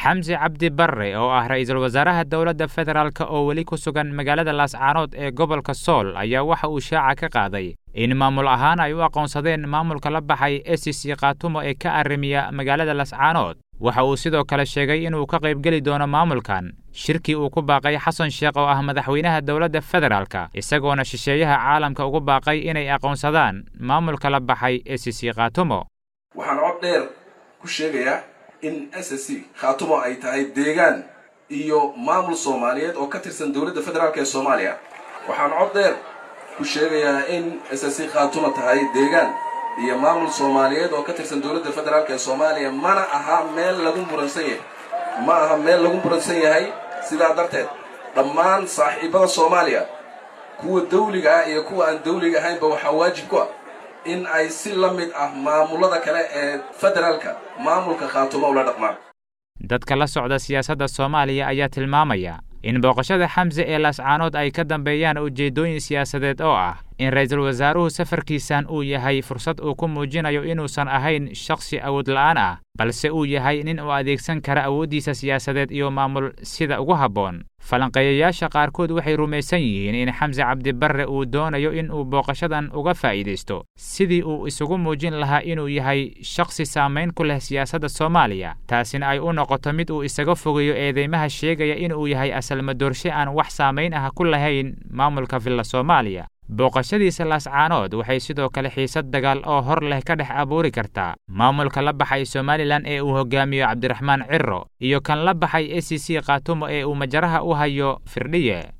xamse cabdi barre oo ah ra-iisul wasaaraha dowladda federaalk oo weli ku sugan magaalada laascaanood ee gobolka sool ayaa waxa uu shaaca ka qaaday in maamul ahaan ay u aqoonsadeen maamulka la baxay e c c khaatumo ee ka arrimiya magaalada laascaanood waxa uu sidoo kale sheegay inuu ka qaybgeli doono maamulkan shirkii uu ku baaqay xasan sheekh oo ah madaxweynaha dowladda federaalka isagoona shisheeyaha caalamka ugu baaqay inay aqoonsadaan maamulka la baxay e c c khaatumo waxaan cod dheer ku sheegayaa in s s c khaatumo ay tahay deegaan iyo maamul soomaaliyeed oo ka tirsan dowladda federaalk ee soomaaliya waxaan cod dheer ku sheegayaa in s s c khaatumo tahay deegaan iyo maamul soomaaliyeed oo ka tirsan dowladda federaalk ee soomaaliya mana aha meel lagu muransan yahay ma aha meel lagu muransan yahay sidaa darteed dhammaan saaxiibada soomaaliya kuwa dawliga ah iyo kuwa aan dawliga ahaynba waxaa waajib ku ah in ay si la mid ah maamulada kale ee federaalka maamulka khaatumo ula dhaqmaan dadka la socda siyaasadda soomaaliya ayaa tilmaamaya in booqashada xamse ee laascaanood ay ka dambeeyaan ujeeddooyin siyaasadeed oo ah in ra-iisul wasaaruhu safarkiisan uu yahay fursad uu ku muujinayo inuusan ahayn shakhsi awood la'aan ah balse uu yahay nin uu adeegsan kara awooddiisa siyaasadeed iyo maamul sida ugu habboon falanqeeyayaasha qaarkood waxay rumaysan yihiin in xamse cabdibarre uu doonayo in uu booqashadan uga faa'iidaysto sidii uu isugu muujin lahaa inuu yahay shakhsi saamayn ku leh siyaasadda soomaaliya taasina ay u noqoto mid uu isaga fogeeyo eedeymaha sheegaya inuu yahay asalmadoorshe aan wax saamayn ah ku lahayn maamulka villa soomaaliya booqashadiisa laascaanood waxay sidoo kale xiisad dagaal oo hor leh ka dhex abuuri kartaa maamulka la baxay somalilan ee uu hogaamiyo cabdiraxmaan ciro iyo kan la baxay e c c khaatumo ee uu majaraha u hayo firdhiye